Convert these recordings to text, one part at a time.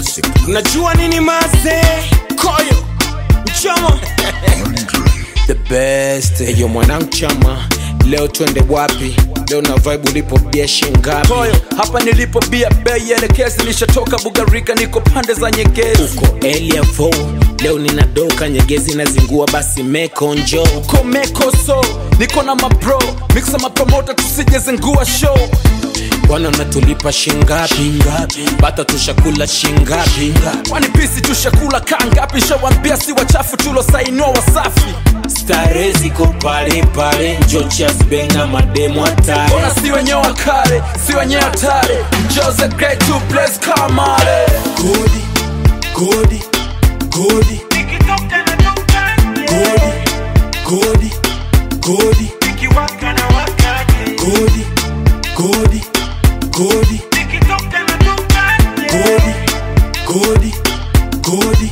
unajua nini maze koyo mchama the best eyo mwanangu chama leo twende wapi leo na vibe ulipo bia shingapi Koyo, hapa nilipo bia bei elekezi nishatoka bugarika niko pande za nyegezi uko eliavo leo ninadoka nyegezi nazingua basi mekonjo komekoso niko na mapro mixa mapromota tusijezengua show bwana unatulipa shingapi bata tushakula shingapi kwani pisi tushakula kaa ngapi shawambia si wachafu tulosainua wasafi stare ziko pale pale njochasbenga mademo hatari ona si wenyewe wakale si wenyewe hatari jose great to place kamale godi godi godi godi godi godi godi godi godi godi godi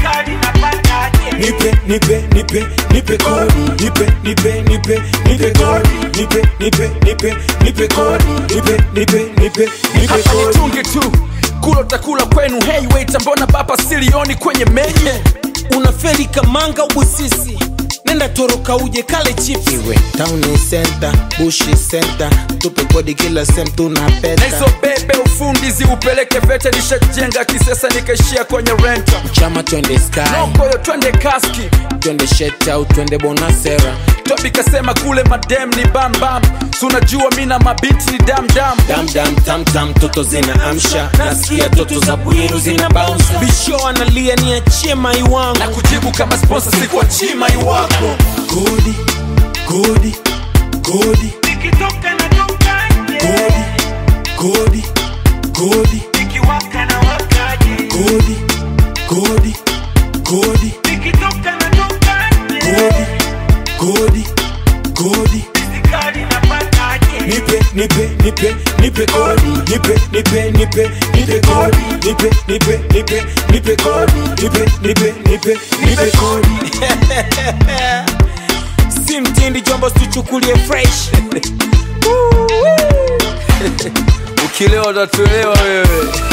nipe nipe nipe nipe kodi nipe nipe nipe nipe kodi nipe nipe nipe nipe kodi nipe nipe nipe nipe hapa kodi nitunge tu kula utakula kwenu hey wait mbona baba silioni kwenye menye unaferi kamanga ubusisi nenda toroka uje kale chips iwe town center bushi center tupe kodi kila sem na tunapeta hizo bebe ufundi ziupeleke vete nishajenga kisesa nikaishia kwenye renta chama twende sky nokoyo twende kaski twende shet au twende bonasera tobi kasema kule madem ni bambam sunajua mi na mabiti ni damdam damdam tamtam toto zina amsha nasikia toto za bwiru zina bounce bisho analia ni achie mai wangu na kujibu kama sponsor sikuwa chima iwako godi godi godi godi godi godi godi godi godi godi godi nipe nipe nipe nipe kodi nipe nipe nipe nipe kodi nipe nipe nipe nipe kodi nipe nipe nipe nipe kodi si mtindi jombo tuchukulie fresh ukilewa utatuelewa wewe